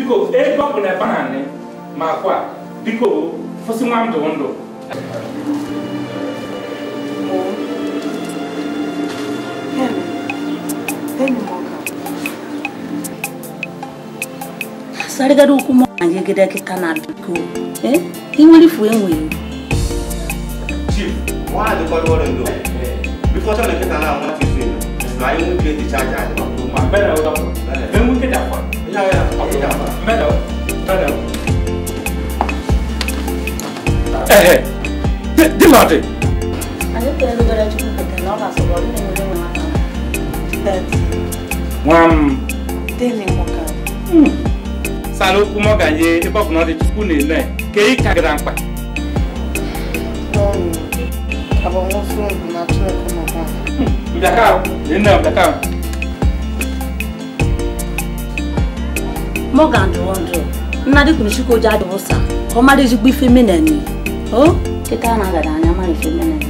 biko ego ọ bụ na ebe ha nị ma kwa biko fụsị nwa ndụ ndụ sarigara ukwu mọ na yegede kịta na biko eh inwere ifu enweghị Chief, nwaanyị dịkọrọ ọrụ ndo. Bifo chọ na-eketa na nwa ti fi na anyị nwoke dị chaja anyị. ma bẹ́ẹ̀ o dọ́kọ̀ bẹ́ẹ̀ mú kéde àpọ̀ Ya ya, ọ bụ ya ma. bẹ́ẹ̀ o bẹ́ẹ̀ o. ẹ̀hẹ̀ di ma dị anyị kelugara chukwu kete na ọ ga-asọrọ ọ na-enwere nwe aka nwa m deli nwoke sara okwu mọ ga nye ebe ọ bụ na ọ dị chukwu na-ene ka ị ka gara mkpa mbịaka ahụ nne mbịaka ahụ Morgan dụrụ ndụ nna dị kwuru chukwu oji adịghị ụsa ka ọ mara ezigbo ife meneni o kịta na agada anya mara ife meneni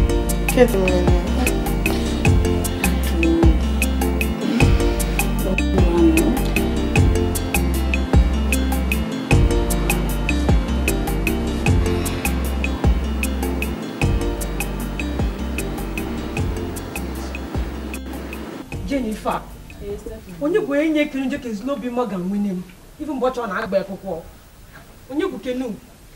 Jennifer onye bụ enye kere nje kezi n'obi Morgan nwunye m ife mbọchị ọ na-agba akwụkwọ onye bụ kenu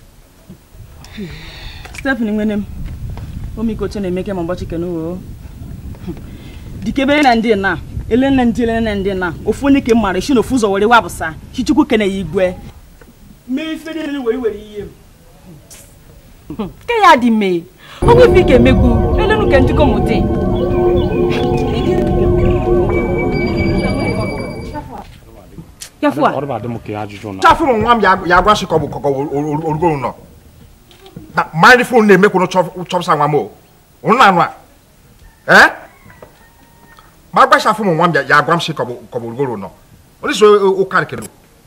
Stephanie nwene m omikoche na-emeke ma ụbọchị kene o dikebe na ndị na ele na ndị ele na ndị na ofu onye ke mara isi na ofu ụzọ were wabụsa chichukwu kene ya igwe mee ife niile were were ihe m ke ya dị mee onwe ife ike emegbu elenu ke njikọ mụte yafu a Ọrụ bụ adị m ka ajụjụ na chafụ m nwa m ya ya agwa sị ka ọ bụ ka ọ bụ orugoro nọ na mmanya fon na-eme kwụrụ chọpụsa nwa m o ụnụ na anụ a ee ma agwa chafụ m nwa m ya ya agwa m sị ka ọ bụ ka ọ bụ orugoro nọ onye so ụka nkere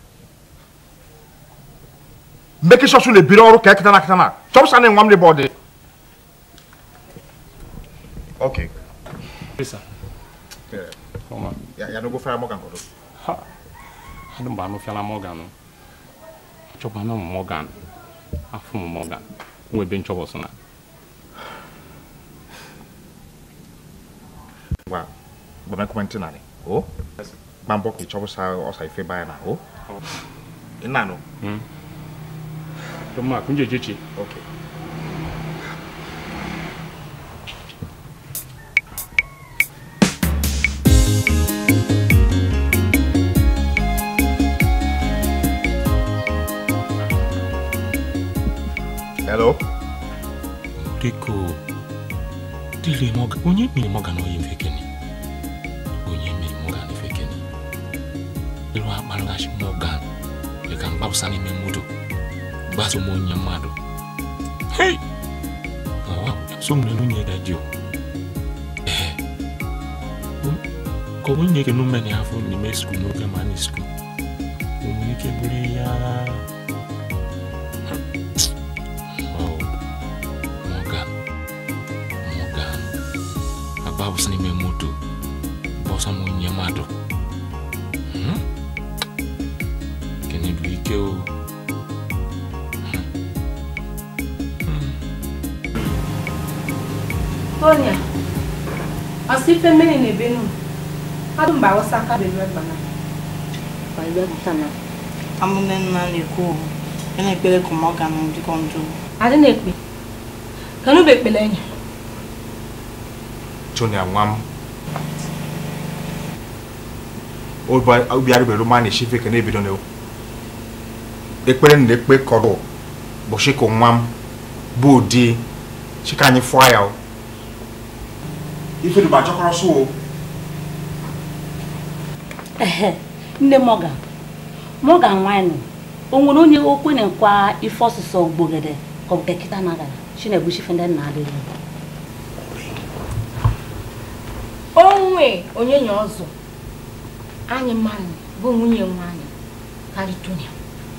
mmeke sọsụ na-ebiri ọrụ ka eketa na akịta na chọpụsa na nwa m n'ebe ọ dị ok Pesa. Ọma. ya ya n'ogo fara mọga nkọdọ Ha. Adị mgbe anụ fiala Morgan. Chọba na Morgan. Afụ m Morgan. Nwa ebe nchọbọ sị na. gwa gba m ekwentị narị o gba mbọ ka ị chọpụsa ọsa ife baya na o ị na-anụ Tụma kunje jechi. ok hello Diko. Dile Morgan. Onye mere Morgan oyi mfe kene. Onye mere Morgan mfe kene. Ịrụ akparịghachi Morgan. Dị ka mgbapụsa n'ime moto. Gbaso m onye mmadụ. Hei! Ọwa, so m n'elu nye gaji o. Ee. Ka onwe nye kenu mmeni afọ n'ime skul n'oge ma anyị skul. O nwere ike bụrụ ya. Wow. Morgan. Morgan. Agbapụsa n'ime moto. Bọsọ m onye mmadụ. Hmm? Kene bụ ike o. Tonya asị ife mmiri na-ebe nu adụ mba awụsa aka bebe gbana amụne nna na-ekwu ya na-ekpere ka Morgan dịkọ njọ adị na-ekpe kanu bụ ekpele enyi Tonya nwa m obi arịbere ma na-esi ife ka na-ebido na ekpere na ekpe kọrọ bụ shiko nwa m bụ ụdị chika anyị fụọ ya o ife dụba chọkọrọ sụ o ehe nne Morgan Morgan nwanyị o nwere onye okwe na nkwa ife ọsụsọ gbogede ka ọ bụ kekịta na agara chi na-egbuchi ife ndị nna adịghị onwe onye nya ọzọ anyị mmanụ bụ nwunye nwa anyị karị Tonya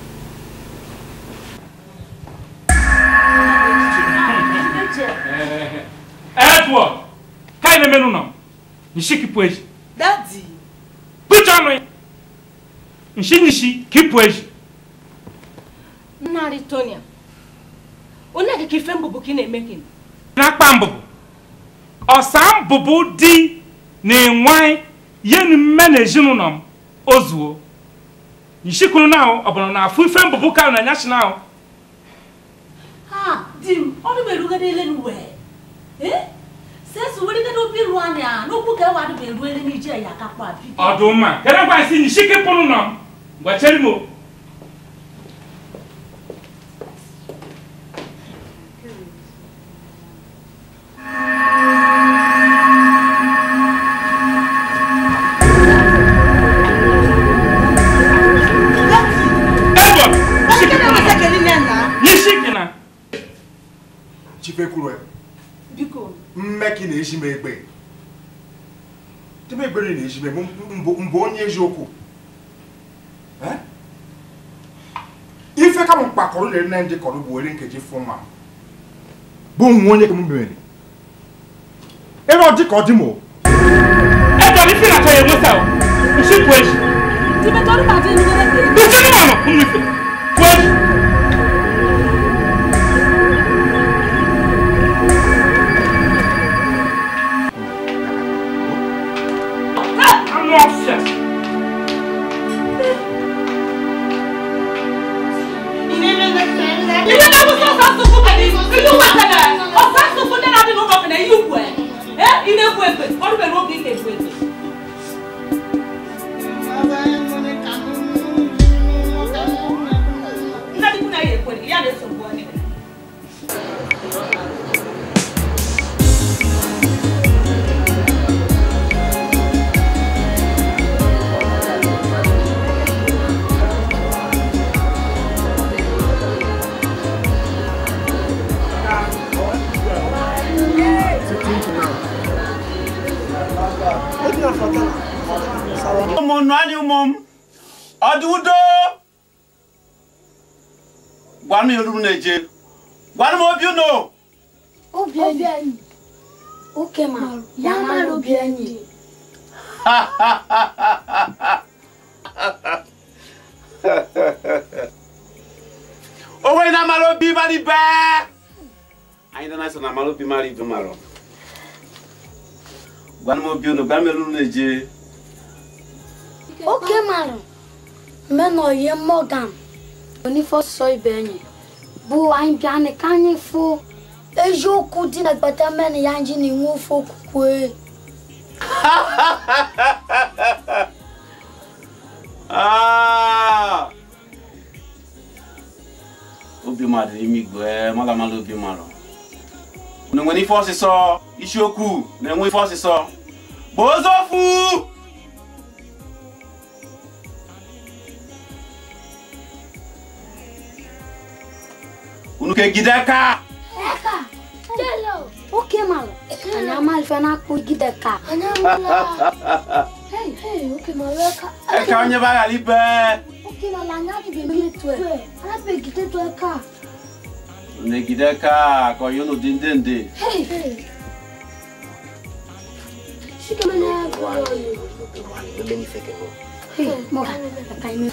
Edward ka ị na-emenụ nọ nshiki pụ eji dadi kpụcha ọnụ ya nshi nshi kipu eji nnarị tonia onye gị ka ife mbụbụ ka ị na-eme gị na-akpa mbụbụ ọsa mbụbụ di na enwe yenu mme na ezinụlọ m ozuo nshikunu na ọ bụrụ na afụ ife mbụbụ ka na nyachi na ha di m ọdụ m erugede ele n'uwe eh sesu werigede obi ru anya n'okwu ka ewa adịbụ eru ele n'ije ya akakpọ abi ọdụmma kedu gwa isi nshike pụrụ nọ m gbacheri m o. Edward, nshike pụrụ nọ. Nshike na chifekwuru biko mmeki na-eji m egbe tebe egbere na-eji m mbụ mbụ onye eziokwu Eh? ife ka m mkpakọrọ na nne ndị kọrọ bụ were nkeji fụ ma bụ nwa onye ka m mere ebe ọ dị ka ọ dị m o Edward ife na-achọ ya enweta o nshipụ eji tibetọrụ ma dị erugede ka eri Bùsùlù mọ̀nà fún mi fẹ́. Wẹ́ẹ̀dì. Anụ ọfịa. ibe na bụ sọsọ asụsụ ka dị ilu wetara ọsọ asụsụ ndị na-adị n'ụlọ ka na ihe ukwu eh ị na-ekwu ekwe ọrụ mere oge ị na-ekwu ekwe nna dịkwu na ya ekwe ya na-esogbu onye ụmụnụ anyị ụmụ m ọdị udo gwanụ m elu na-eje gwanụ m obi unu obi enyi oke ma ya mara obi enyi onwe na amara obi mara ibe anyị dana so na amara obi mara ibe mara gwanụ m obi unu gwanụ m elu na-eje oke mara mena oyi morgan onifọsọ ibe enyi bụ anyị bịa ka anyị fụ eziokwu dị na gbata mena ya nji na inwe ofe okwukwe Ah! obi mmadụ n'ime igwe mara mara obi mara unu nwere ife ọsịsọ isiokwu na-enwe ife ọsịsọ bụ ozu ofu unu kegide aka oke mara anyị ama ife na-akpụ gide ka anyị amala Hey, hey, oke mara eka eka onye ba ghara ibe oke mara anyị adịghị eme tue anaghị egide tue ka unu egide aka ka onye unu dị ndị ndị Hey, hey. Shika mana Hey, Morgan, aka ime.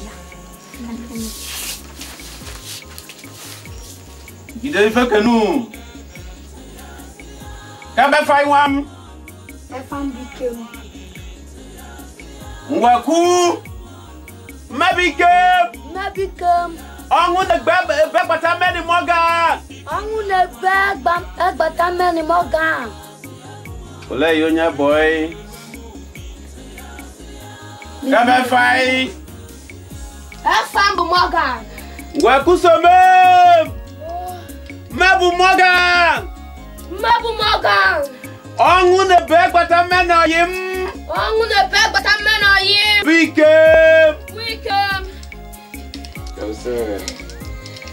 gide ife kenu kebe fa iwa m Efam bike m. ngwaku mmebike Mebike m. ọnwụ na-egbe ebe gbata mmeri Morgan Ọnwụ na-ebe egba- egbata mmeni Morgan. olee ihe onye bọị kebe fai Efam bụ Morgan. ngwaku some mmebu Morgan Mmebu Morgan. ọnwụ na-ebe gbata mmeri ọyị m Ọnwụ na-ebe egbata mmeni oyi. bike Wike m.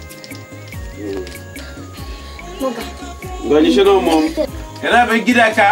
Morgan. ngonyeshe n'ụmụ m kedụ ebe gide ka